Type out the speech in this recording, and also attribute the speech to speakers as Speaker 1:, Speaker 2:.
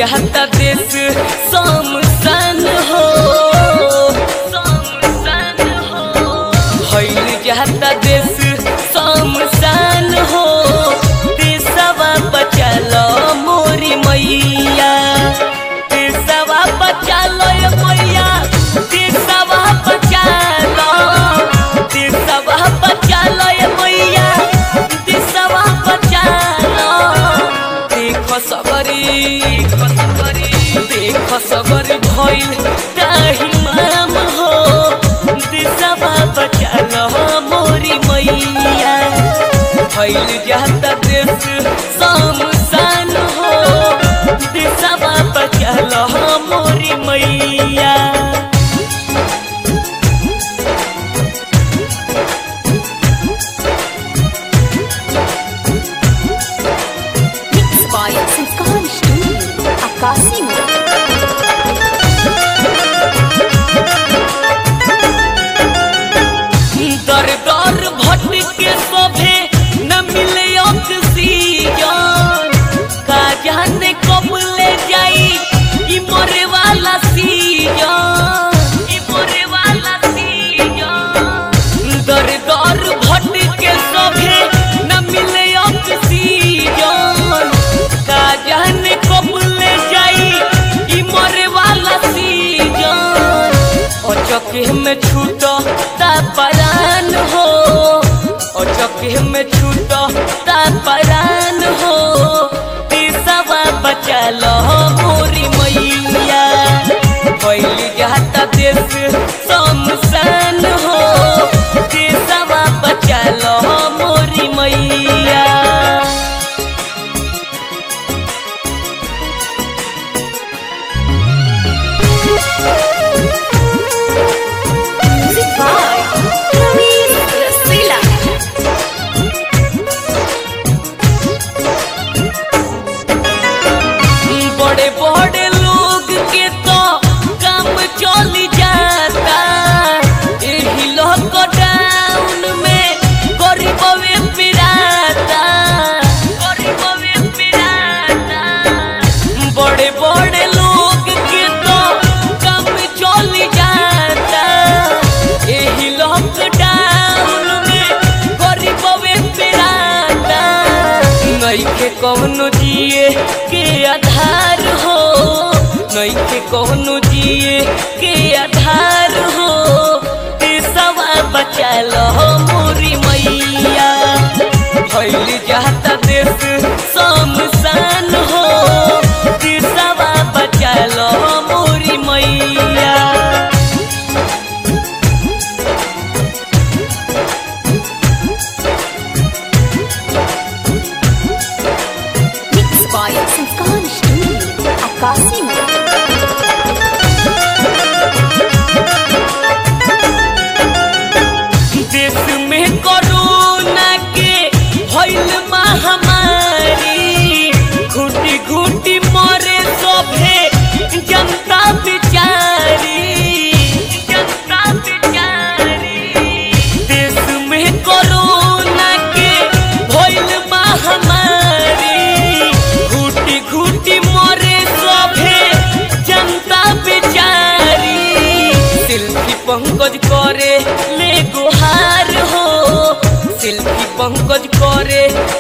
Speaker 1: जाता देश समसन हो समसन हो भइल जाता देश समसन हो देशवा बचल मोरी मैया देशवा बचल मैया देशवा बचल देशवा बचल मैया देशवा बचल देख सबरी देख सबरी भइल ताही माम हो दिशवा बचल मोरी मैया भइल जाता देश समसान हो दिशवा बचल मोरी मैया
Speaker 2: Mixed by Sanskar Studio, Akasi
Speaker 1: दर दर भटके सभे न मिले ऑक्सीजन का जाने कब ले जाई ई मरे वाला सीजन ई मरे वाला सीजन दर दर भटके सभे न मिले ऑक्सीजन का जाने कब ले जाई ई मरे वाला सीजन अचके में छूट परान हो अचके में छूट परान हो तीसवा बचल मोरी मैया पहली जाता देश समसान हो तीसवा बचल मोरी मैया
Speaker 2: Music by Ravi Rasila.
Speaker 1: बड़े बड़े लोग के तो काम चली जाता एही लॉकडाउन में गरीबवे पिराता गरीबवे पिराता बड़े बड़े लोग के तो काम चली जाता एही लॉकडाउन में गरीबवे पिराता नइखे कौनो जिए के आधार हो नइखे कौनो जिए के आधार हो देशवा बचल मोरी मैया भइल जाता देश समसान हो देशवा बचल मोरी मैया
Speaker 2: Mixed by Sanskar Studio, Akasi
Speaker 1: देश में कोरोना के भइल महामारी घुटी घुटी मरे सभे जनता बिचारी जनता बिचारी देश में कोरोना के भइल महामारी घुटी घुटी मरे सभे जनता बिचारी शिल्पी पंकज करे ले गुहार हो शिल्पी पंकज करे